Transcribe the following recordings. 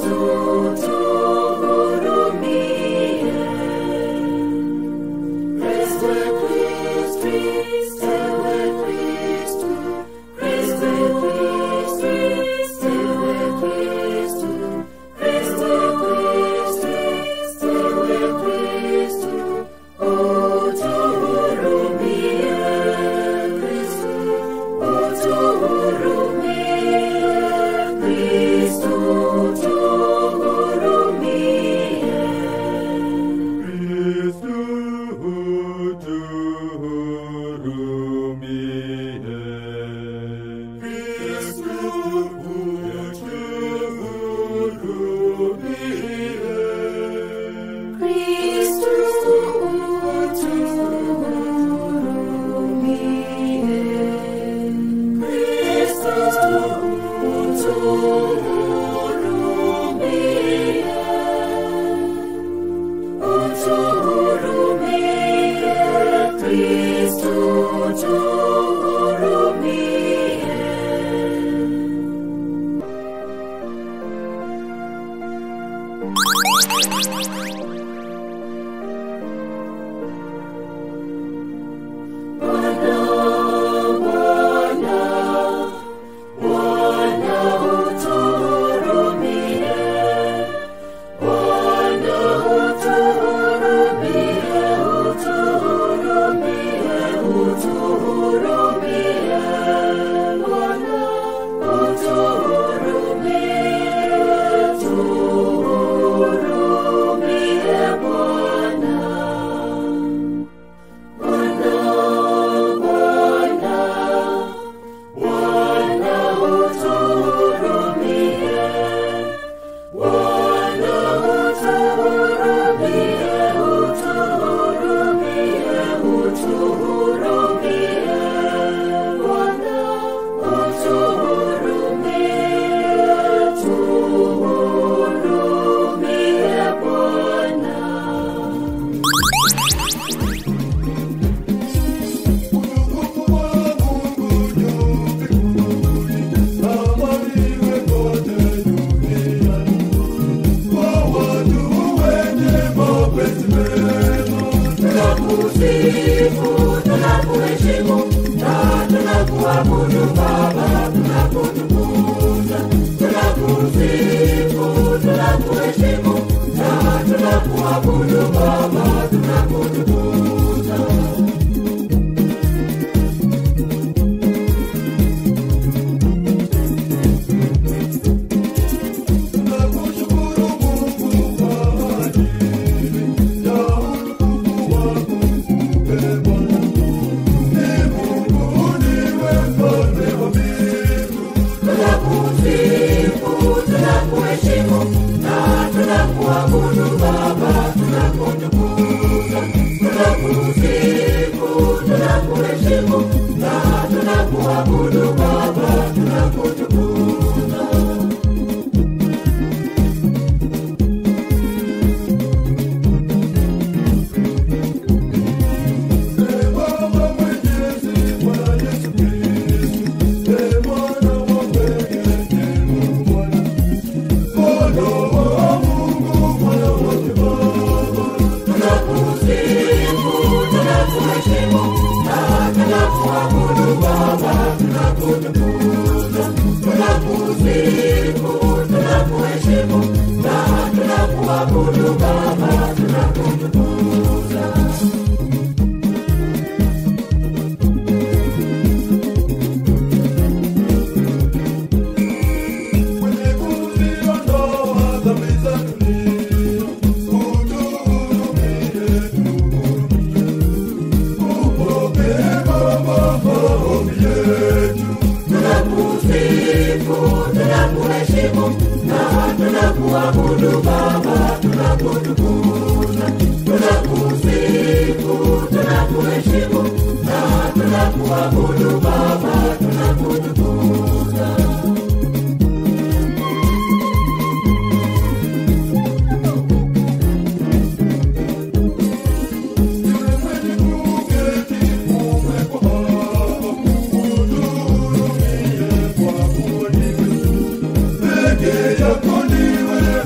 Peke yako ndiwe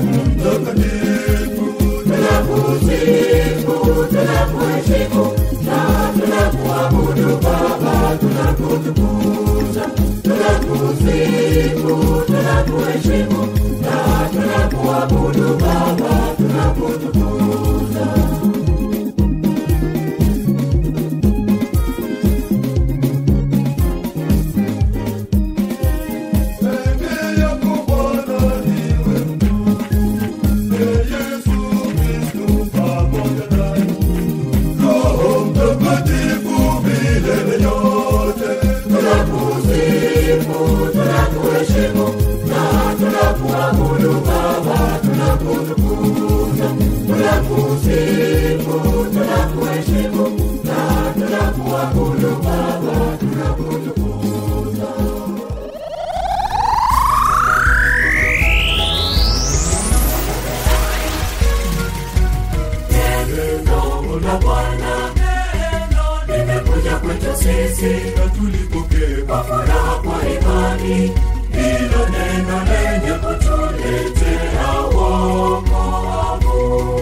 imani, hilo neno lenye kutuletea wokovu.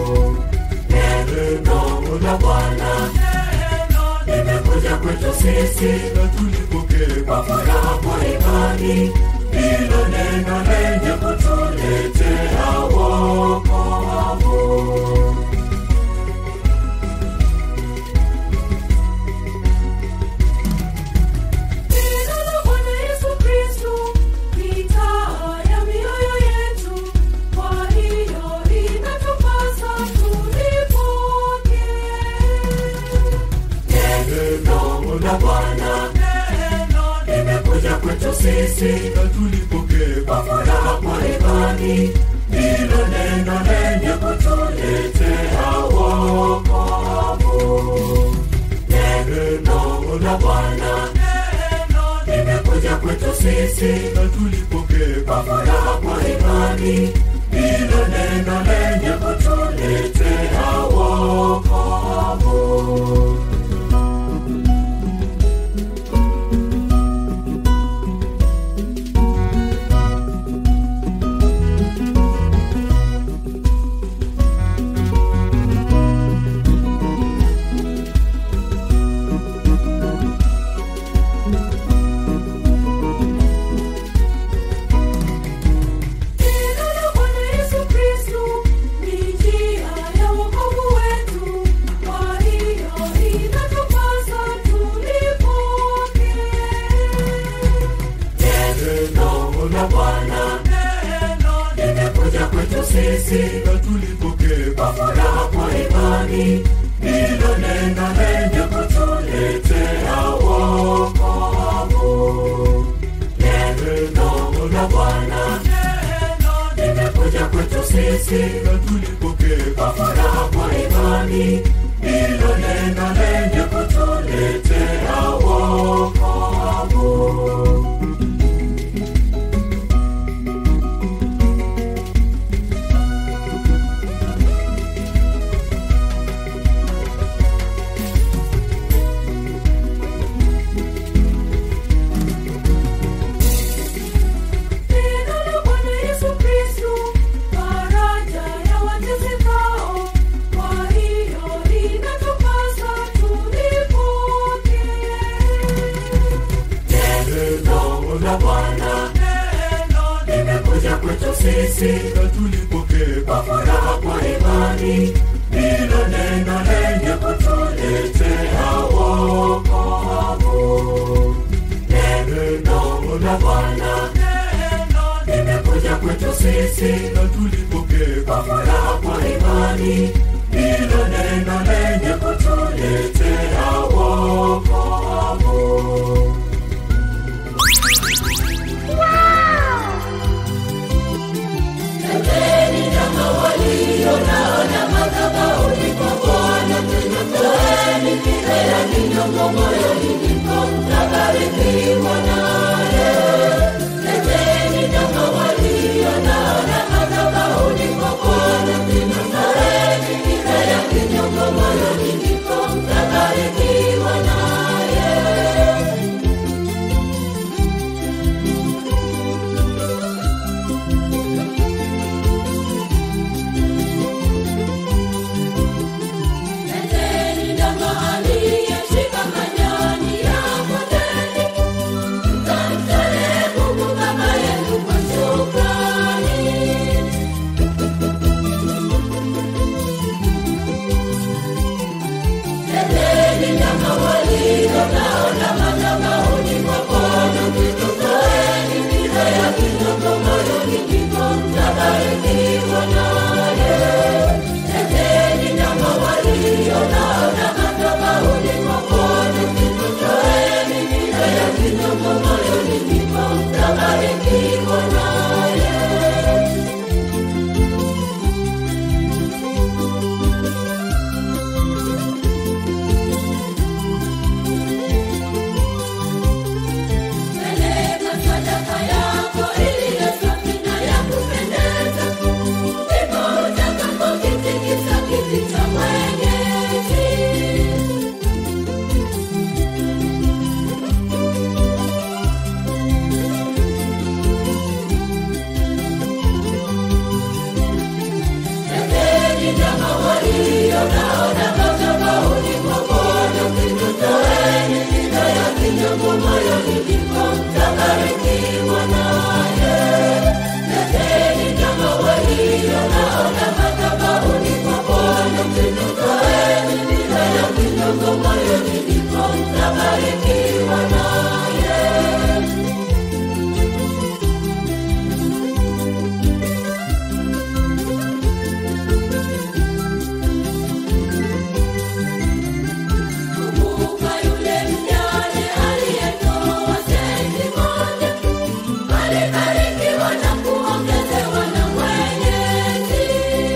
Neno la Bwana limekuja kwetu sisi na tulipokea kwa furaha kwa imani, hilo neno lenye kutuletea wokovu. Neno la Bwana Yesu Kristo ni taa ya mioyo yetu, kwa hiyo inatupasa tulipokee. Neno la Bwana limekuja kwetu sisi na tulipokea kwa furaha kwa imani, hilo neno lenye kutuletea wokovu. Neno la Bwana limekuja kwetu sisi na tulipokea kwa furaha kwa imani, hilo neno lenye kutuletea wokovu. Neno la Bwana Yesu Kristo ni njia ya wokovu wetu, kwa hiyo inatupasa tulipokee. Neno la Bwana limekuja kwetu sisi na tulipokea kwa furaha kwa imani, hilo neno lenye kutuletea wokovu. Neno la Bwana limekuja kwetu sisi na tulipokea kwa furaha kwa imani, hilo neno lenye kutuletea wokovu. Neno la Bwana Yesu Kristo, faraja ya watesekao, kwa hiyo inatupasa tulipokee. Neno la Bwana limekuja kwetu sisi na tulipokea kwa furaha kwa imani, hilo neno lenye kutuletea wokovu. Neno la Bwana limekuja kwetu sisi na tulipokea kwa furaha kwa imani, hilo neno lenye kutuletea wokovu. Leteni Kumbuka yule mjane aliyetoa senti moja, alibarikiwa na kuongezewa na Mwenyezi.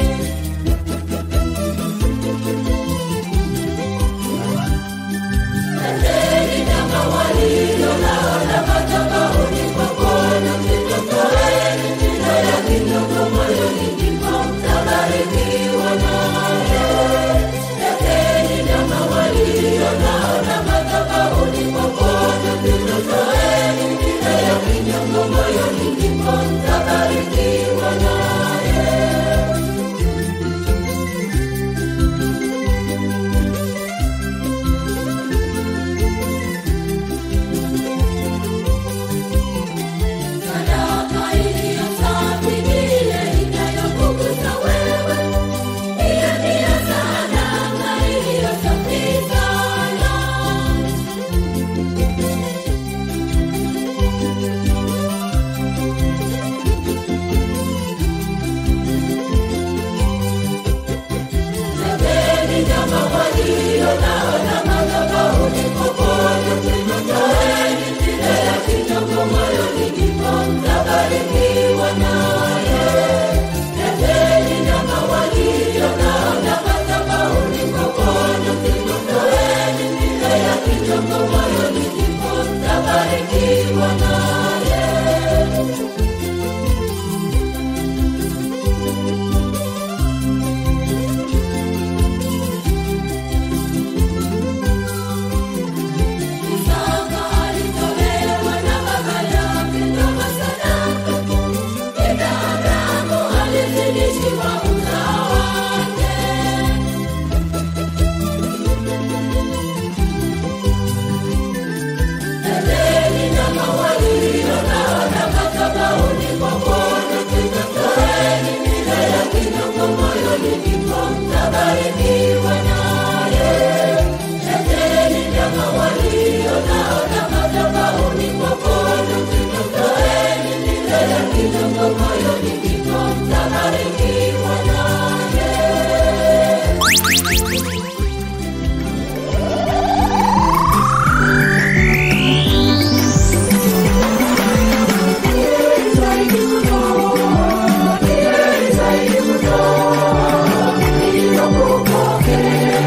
Tendeni kama walivyo naona madhabahuni kwa Bwana, mtotoeni milo ya kinyongo moyoni, ndipo mtabarikiwa naye. Tendeni kama walivyo naona madhabahuni kwa Bwana, mtotoeni milo ya kinyongo moyoni, ndipo mtabarikiwa naye. Sadaka iliyo safi ni ile inayokugusa wewe. Hiyo ndiyo sadaka iliyo safi sana. Tendeni kama walio naona madhabahuni kwa Bwana, mtotoeni milo ya kinyongo moyoni, ndipo mtabarikiwa naye. Tendeni kama walio naona madhabahuni kwa Bwana, mtotoeni milo ya kinyongo moyoni, ndipo mtabarikiwa naye. Isaka alitolewa na baba yake kama sadaka, ila Abrahamu alizidishiwa uzao wake. Tendeni kama walivyo naona madhabahuni kwa Bwana, mtotoeni milo ya kinyongo moyoni, ndipo mtabarikiwa naye. Tendeni kama walivyo naona madhabahuni kwa Bwana, mtotoeni milo ya kinyongo moyoni, ndipo mtabarikiwa naye. Thank you.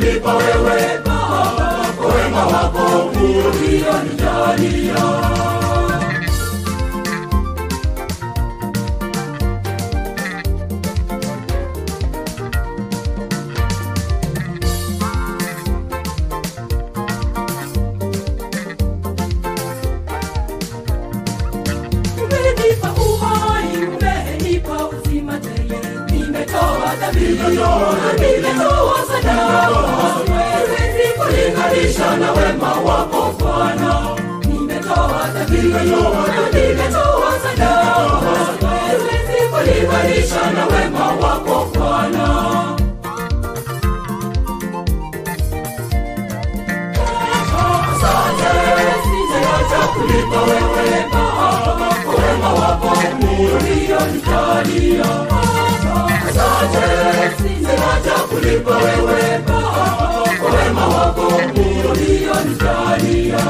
kulipa wewe Baba kwa wema wako ulionijalia. Umenipa uhai, umenipa uzima tele. Nimetoa dhabihu, nimetoa sadaka. Siwezi kulinganisha na wema wako Bwana. Nimetoa dhabihu, nimetoa sadaka. Siwezi kulinganisha na wema wako Bwana. Asante, sijawacha kulipa wewe Baba kwa wema wako ulionijalia. Asante, sijawacha kulipa wewe Baba kwa wema wako ulionijalia.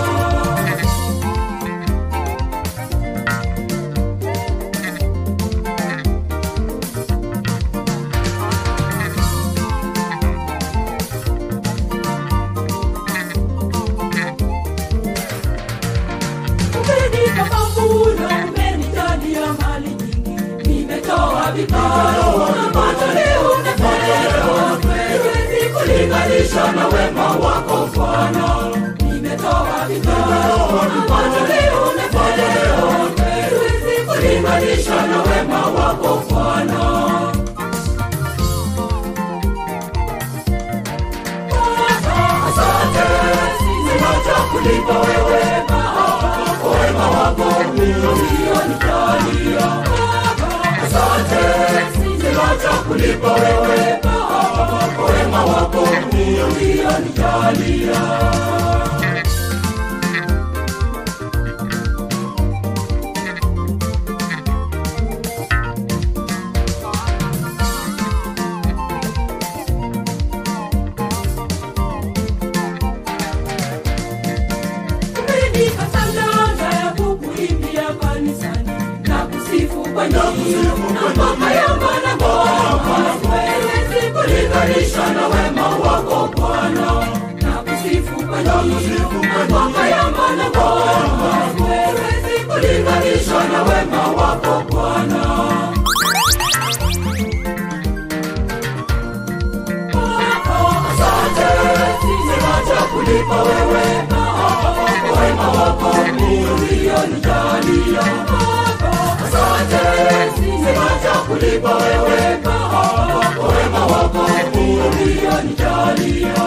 Umenipa mavuno, umenijalia mali nyingi. Nimetoa vikao na matoleo na fedha. Siwezi kulinganisha na wema wako Bwana. Nimetoa vikao na matoleo na fedha. Siwezi kulinganisha na wema wako Bwana. Asante, sijawacha kulipa wewe Baba kwa wema wako ulionijalia. Asante, sijawacha kulipa wewe Baba kwa wema wako ulionijalia. Umenipa talanta ya kukuimbia kanisani na kusifu kwa nyimbo na ngoma ya mwanangoma. Siwezi kulinganisha na wema wako Bwana na kusifu kwa nyimbo na ngoma ya mwanangoma. Siwezi kulinganisha na wema wako Bwana. Asante, sijawacha kulipa wewe Baba kwa wema wako ulionijalia. Asante, sijawacha kulipa wewe Baba kwa wema wako ulionijalia.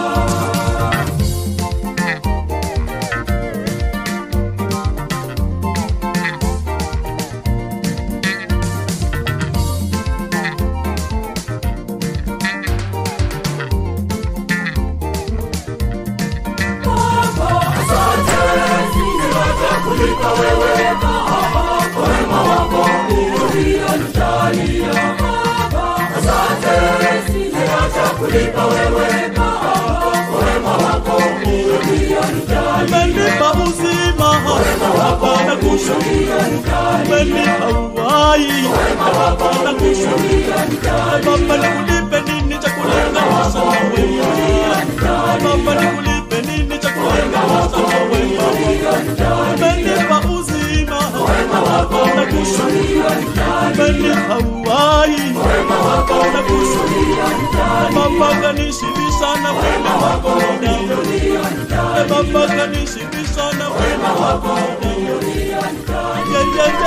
Asante, sijawacha kulipa wewe Baba kwa wema wako ulionijalia. Asante, sijawacha kulipa wewe Baba kwa wema wako ulionijalia. umenipa uzima hapana kushukuru umenipa uhai hapana kushukuru baba nikulipe nini cha kulinganisha na wema baba nikulipe nini cha kulinganisha na wema umenipa uzima hapana kushukuru umenipa uhai hapana kushukuru baba kanishibisha na wema wako Bwana baba kanishibisha na wema wako Yeah, yeah,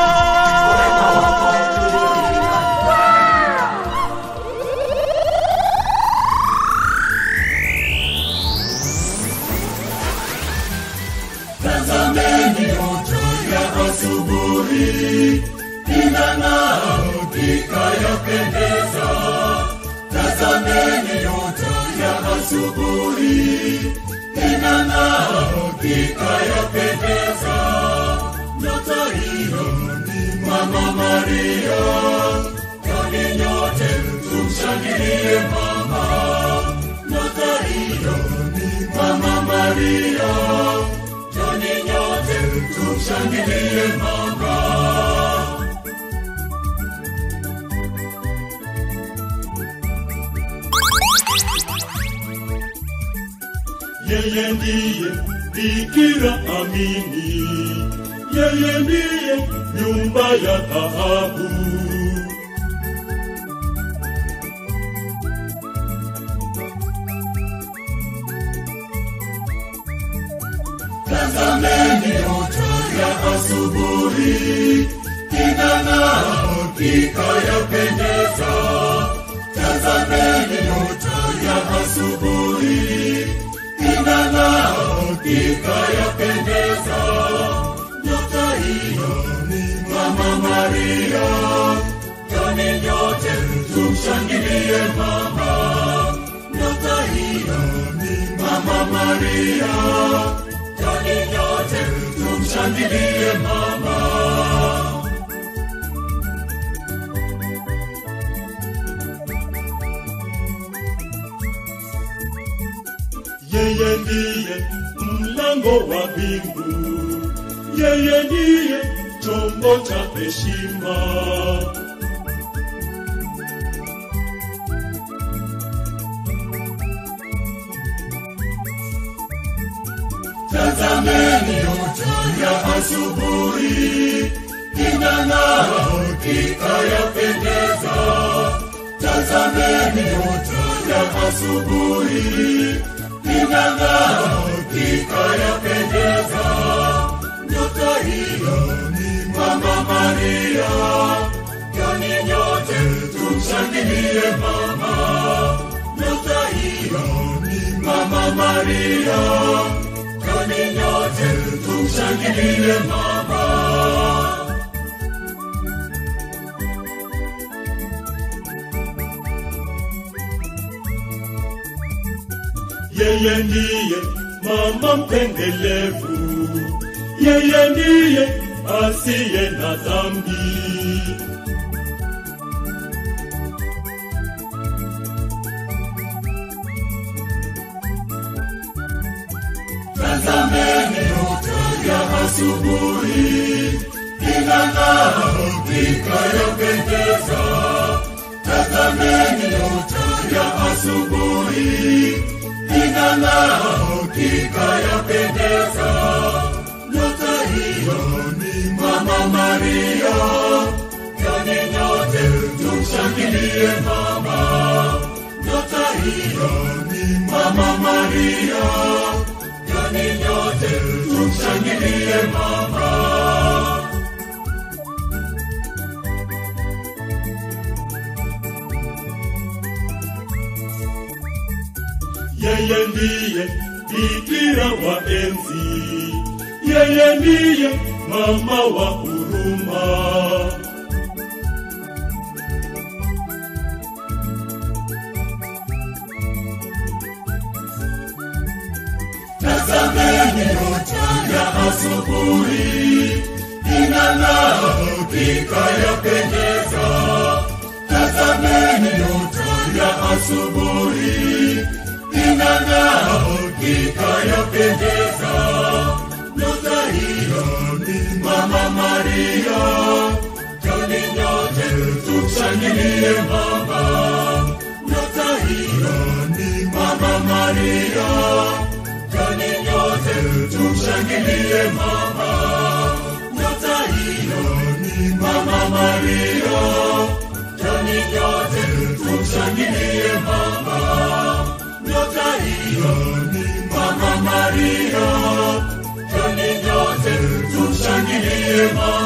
yeah. Tazameni moto ya asubuhi inang'aa, hakika yapendeza. Tazameni moto ya asubuhi inang'aa, hakika yapendeza. Nyota hiyo ni Mama Maria, kwani nyote tumshangilie mama. Nyota hiyo ni Mama Maria, Joni nyote tumshangilie mama. yeye ndiye bikira amini yeye ndiye nyumba ya dhahabu Tazameni nyota ya asubuhi inang'aa, hakika yapendeza. Tazameni nyota ya asubuhi inang'aa, hakika yapendeza. Nyota hiyo ni Mama Maria, joni nyote tumshangilie mama. Nyota hiyo ni Mama Maria, joni nyote tumshangilie mama. yeye ndiye mlango wa mbingu yeye ndiye chombo cha heshima Tazameni nyota ya asubuhi inang'aa, hakika yapendeza. Tazameni nyota ya asubuhi inang'aa, hakika yapendeza. Nyota hiyo ni Mama Maria, joni nyote tumshangilie mama. Nyota hiyo ni Mama Maria, joni nyote tumshangilie mama. yeye ndiye mama mpendelevu yeye ndiye asiye na dhambi Tazameni nyota ya asubuhi inang'aa, hakika yapendeza. Tazameni nyota ya asubuhi inang'aa, hakika yapendeza. Nyota hiyo ni Mama Maria, joni nyote tumshangilie mama. Nyota hiyo ni Mama Maria, joni nyote tumshangilie mama. yeye ndiye bikira wa enzi yeye ndiye mama wa huruma Tazameni nyota ya asubuhi inang'aa, hakika yapendeza. Tazameni nyota ya asubuhi inang'aa, hakika yapendeza. Nyota hiyo ni Mama Maria, joni nyote tumshangilie mama. Nyota hiyo ni Mama Maria, joni nyote tumshangilie mama. Nyota hiyo ni Mama Maria, joni nyote tumshangilie mama. Nyota hiyo ni Mama Maria, joni nyote tumshangilie mama.